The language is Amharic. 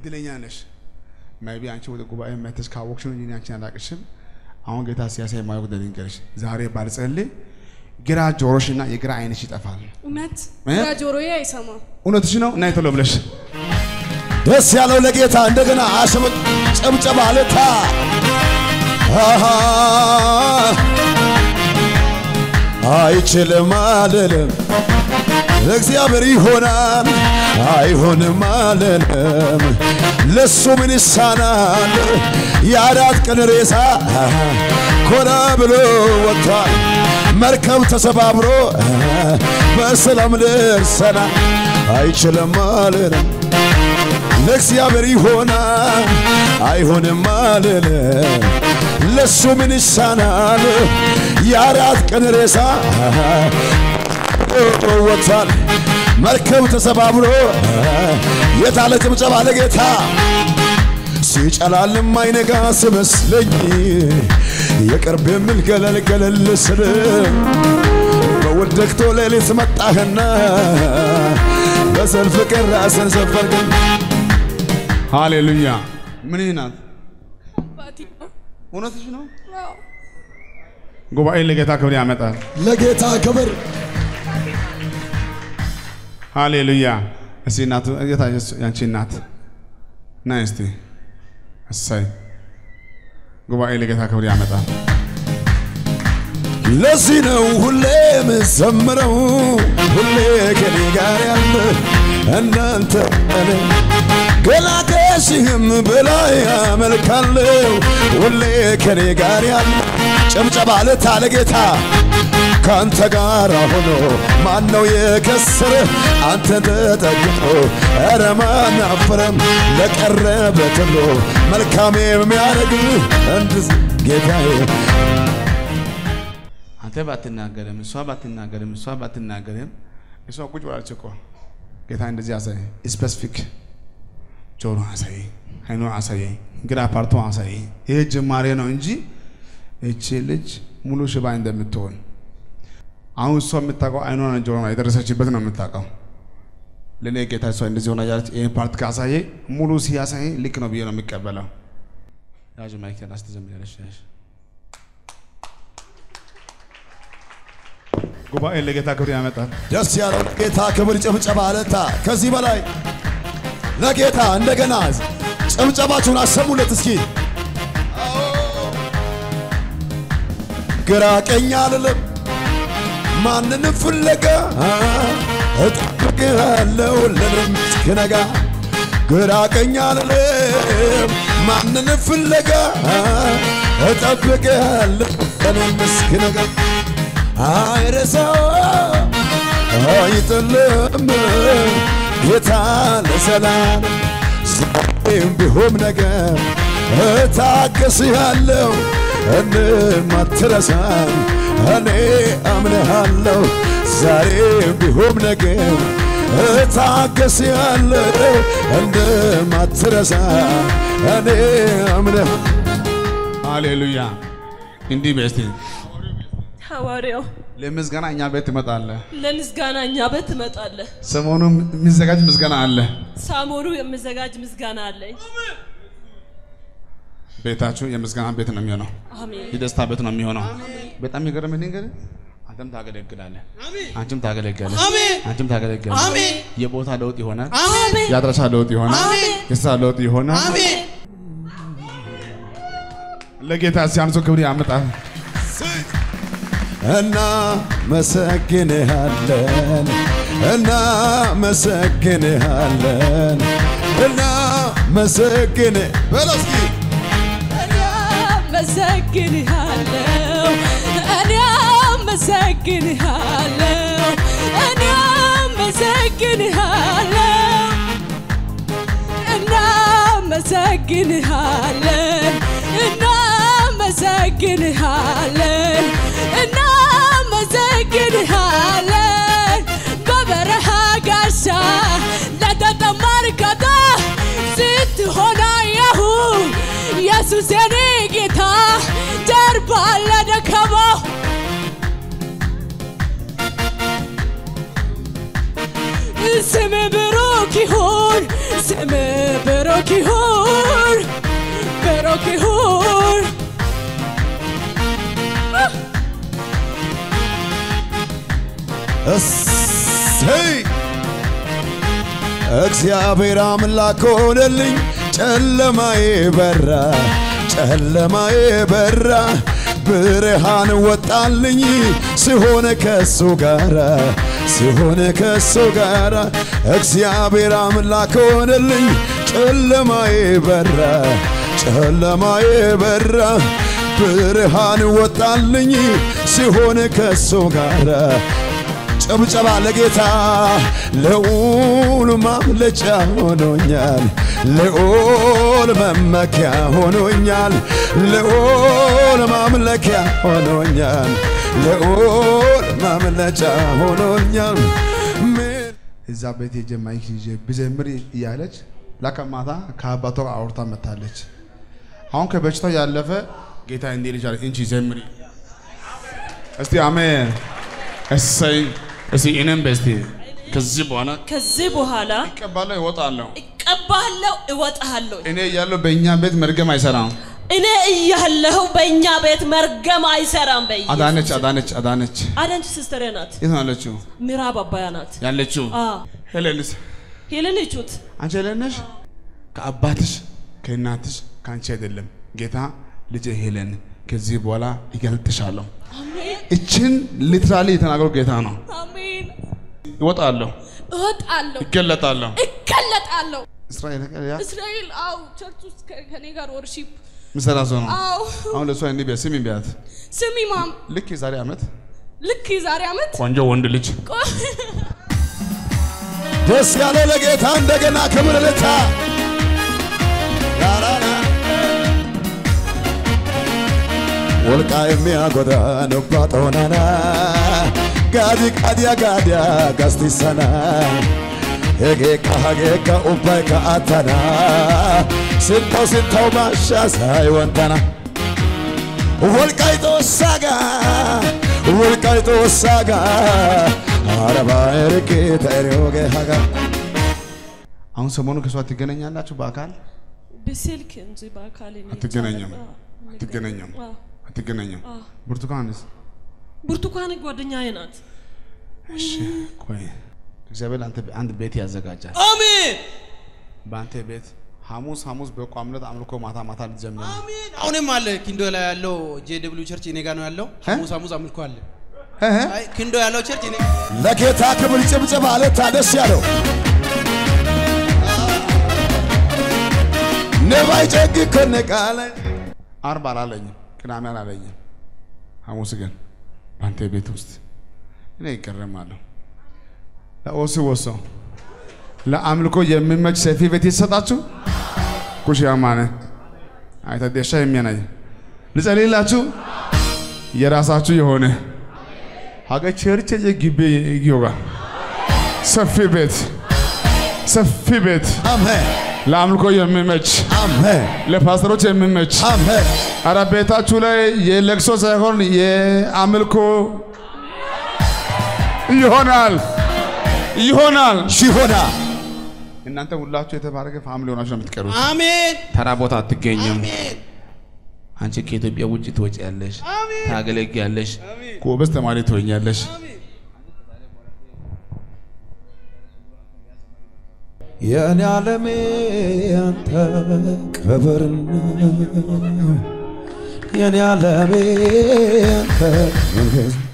እድለኛ ነሽ። ማይቢ አንቺ ወደ ጉባኤ መተሽ ካወቅሽ ነው እንጂ እኔ አንቺን አላቅሽም። አሁን ጌታ ሲያሳይ ማየው ልንገርሽ፣ ዛሬ ባልጸልይ ግራ ጆሮሽና የግራ አይንሽ ይጠፋል። እውነት እ? ግራ ጆሮዬ አይሰማም። እውነትሽ ነው እና ቶሎ ብለሽ ደስ ያለው ለጌታ እንደገና አሸበ ጨብጨባ ለታ አሃ አይችልም አልልም ለእግዚአብሔር ይሆናል አይሆንም አልልም ለሱ ምን ይሳናል የአራት ቀን ሬሳ ኮራ ብሎ ወጥቷል መርከብ ተሰባብሮ በሰላም ደርሰናል አይችልም አልልም ለእግዚአብሔር ይሆናል አይሆንም አልልም ለሱ ምን ይሳናል የአራት ቀን ሬሳ ወጥቷል መርከብ ተሰባብሮ የታለ ጭብጨባ ለጌታ ሲጨላልም አይነጋ ስመስለኝ የቅርብ የምል ገለል ገለል ስል በውድቅቶ ሌሊት መጣህና በሰልፍ ቀን ራስን ሰፈርክን ሃሌሉያ። ምን ናት? አባቴ ነው። እውነትሽ ነው። አዎ። ጉባኤ ለጌታ ክብር ያመጣል። ለጌታ ክብር ሃሌሉያ። እስቲ እናቱ ጌታ ያንቺ እናት ና እስቲ እሰይ። ጉባኤ ለጌታ ክብር ያመጣል። ለዚህ ነው ሁሌ ምዘምረው ሁሌ ከኔ ጋር ያለ እናንተ እኔ ገና ከሺህም በላይ አመልካለሁ ሁሌ ከኔ ጋር ያለ ጭብጨባ ለታ ለጌታ ካንተ ጋር ሆኖ ማን ነው የከሰረ? አንተ ተጠግቶ ኧረ ማን አፈረም? ለቀረበ ተብሎ መልካም የሚያደርግ እንድስ ጌታዬ አንተ ባትናገርም እሷ ባትናገርም እሷ ባትናገርም እሷ ቁጭ ብላለች እኮ ጌታ እንደዚህ አሳይ፣ ስፔሲፊክ ጆሮ አሳይ፣ አይኑ አሳይ፣ ግራ ፓርቶ አሳይ። ይሄ ጅማሬ ነው እንጂ እቺ ልጅ ሙሉ ሽባ እንደምትሆን አሁን እሷ የምታውቀው አይኗን ጆሮ የደረሰችበት ነው የምታውቀው። ለእኔ ጌታ እሷ እንደዚህ ሆና ያለች ይህን ፓርት ካሳየ ሙሉ ሲያሳይ ልክ ነው ብዬ ነው የሚቀበለው። ያዥ ማይክ ራስ ትዘምሪያለሽ ያዥ ጉባኤ ለጌታ ክብር ያመጣል። ደስ ያለው ጌታ ክብር ጭብጨባ ለታ ከዚህ በላይ ለጌታ እንደገና ጭብጨባችሁን አሰሙለት እስኪ ግራ ቀኝ አልልም ማንን ፍለጋ እጠብቅሃለሁ ለንም እስክነጋ ግራ ቀኝ አልልም ማንን ፍለጋ እጠብቅሃለሁ ለንም እስክነጋ አይረሳው አይጥልም ጌታ ለሰላም ዛሬም ቢሆን ነገር እታገስሃለሁ እንደማትረሳኝ እኔ አምንሃለሁ ዛሬም ቢሆን ነገር እታገስሃለሁ እንደማትረሳኝ እኔ አምንህ ሃሌሉያ። እንዲህ በስቲ ሐዋርያው ለምስጋና እኛ ቤት ትመጣለህ። ለምስጋና እኛ ቤት ትመጣለህ። ሰሞኑ የሚዘጋጅ ምስጋና አለ። ሳሞኑ የምዘጋጅ ምስጋና አለኝ። ቤታችሁ የምስጋና ቤት ነው የሚሆነው፣ አሜን የደስታ ቤት ነው የሚሆነው። በጣም የገረመኝ ነገር አንተም ታገለግላለህ፣ አንቺም ታገለግላለህ፣ አንቺም ታገለግላለህ። የቦታ ለውጥ ይሆናል፣ የአድራሻ ለውጥ ይሆናል፣ የስራ ለውጥ ይሆናል። ለጌታ ሲያንሱ ክብር ያመጣል። እና መሰግንሃለን እና መሰግንሃለን እና መሰግን በለው እስኪ እኔ አመሰግንሃለሁ እኔ አመሰግንሃለሁ እኔ አመሰግንሃለሁ እናመሰግንሃለን እናመሰግንሃለን እናመሰግንሃለን በበረሃ ጋሻ ለተጠማ እርካታ ስትሆን አየሁ ኢየሱስ የኔ ጌታ ጀርባ ለደከመው ስም ብሩክ ይሁን ስም ብሩክ ይሁን ብሩክ ይሁን እሰይ እግዚአብሔር አምላክ ሆነልኝ፣ ጨለማዬ በራ፣ ጨለማዬ በራ፣ ብርሃን ወጣልኝ ሲሆን ከሱ ጋራ ሲሆን ከሱ ጋራ እግዚአብሔር አምላክ ሆነልኝ፣ ጨለማዬ በራ፣ ጨለማዬ በራ፣ ብርሃን ወጣልኝ ሲሆን ከሱ ጋራ ጭብጨባ ለጌታ ልዑል ማምለጫ ሆኖኛል፣ ልዑል መመኪያ ሆኖኛል፣ ልዑል ማምለኪያ ሆኖኛል፣ ልዑል ማምለጫ ሆኖኛል። ምን እዛ ቤት ሄጄ ማይክ ይዤ ብዘምር እያለች ላከ ማታ ከአባቷ ጋር አውርታ መታለች። አሁን ከበሽታው ያለፈ ጌታ እንዲህ ልጅ እንቺ ዘምሪ እስቲ አሜን። እሰይ እስቲ እኔም በስቲ ከዚህ በኋላ ከዚህ በኋላ እቀባለሁ እወጣለሁ። እቀባለሁ እወጣለሁ እኔ እያለሁ በእኛ ቤት መርገም አይሰራም። እኔ እያለሁ በእኛ ቤት መርገም አይሰራም በኢየሱስ አዳነች አዳነች አዳነች አዳንች ሲስተሬ ናት የት ነው ያለችው? ምዕራብ አባያ ናት ያለችው አዎ ሄሌንስ ሄለን ይቹት አንቺ ሄለን ነሽ? ከአባትሽ ከእናትሽ ከአንቺ አይደለም። ጌታ ልጅ ሄለን ከዚህ በኋላ ይገልጥሻለሁ። አሜን እችን ሊትራሊ የተናገረው ጌታ ነው። አሜን ይወጣለሁ፣ እወጣለሁ ይገለጣለሁ። እገለጣለሁ እስራኤል ያ እስራኤል አው ቸርች ውስጥ ከ- ከኔ ጋር ወርሺፕ ምሰራ ሰው ነው። አው አሁን ለእሷ እንዲህ ቢያት ስሚ ቢያት ስሚ ማም ልክ የዛሬ ዓመት ልክ የዛሬ ዓመት ቆንጆ ወንድ ልጅ ቆ- ደስ ያለ ለጌታ እንደገና ክብር ልታ ላላላ ወልቃ የሚያጎዳ ንባ ጦናና ጋዲ ቃዲያ ጋዲያ ጋስቲሰና ሄጌቃ ሀጌቃ ኡባይ ከአተና ስንተው ስንተው ባሻ ሳይወንተና ወልቃይቶ ሳጋ ወልቃይቶ ሳጋ አረባ ኤርቄ ተሪዮጌ ሀጋ አሁን ሰሞኑ ከሷ ትገናኛላችሁ በአካል በስልክ እንጂ በአካል እኔ አትገናኙም? አዎ፣ አትገናኙም? አዎ። አትገናኙም። አዎ። ብርቱካንስ? ብርቱካን ጓደኛዬ ናት እሺ ቆይ እግዚአብሔር አንተ አንድ ቤት ያዘጋጃል። አሜን በአንተ ቤት ሐሙስ ሐሙስ በቋምነት አምልኮ ማታ ማታ ልትጀምር ነው። አሜን። አሁንም አለ ኪንዶ ላይ ያለው ጄ ደብሊው ቸርች እኔ ጋር ነው ያለው። ሐሙስ ሐሙስ አምልኮ አለ። እህ? አይ ኪንዶ ያለው ቸርች እኔ ለጌታ ክብር ጭብጨባ አለታ ደስ ያለው ነባይ ጨግ ከነቃለ አርብ አላለኝም፣ ቅዳሜ አላለኝም። ሐሙስ ግን በአንተ ቤት ውስጥ እኔ ይገረማለሁ። ለኦሲ ወሶ ለአምልኮ የሚመች ሰፊ ቤት ይሰጣችሁ። ኩሽ ያማነ አይተ ደሻ የሚያናይ ልጸልይላችሁ የራሳችሁ የሆነ ሀገ ቸርች ግቢ ይዮጋ ሰፊ ቤት ሰፊ ቤት አሜን ለአምልኮ የሚመች አሜን ለፓስተሮች የሚመች አሜን አረ ቤታችሁ ላይ የለቅሶ ሳይሆን የአምልኮ ይሆናል ይሆናል። ሺሆና እናንተ ሁላችሁ የተባረከ ፋሚሊ ሆናችሁ ነው የምትቀሩት። አሜን ተራ ቦታ አትገኝም። አሜን አንቺ ከኢትዮጵያ ውጭ ትወጪያለሽ፣ አሜን ታገለግያለሽ፣ አሜን ጎበዝ ተማሪ ትሆኛለሽ። የኔ ዓለሜ ያንተ ክብርና የኔ ዓለሜ ያንተ መንግሥት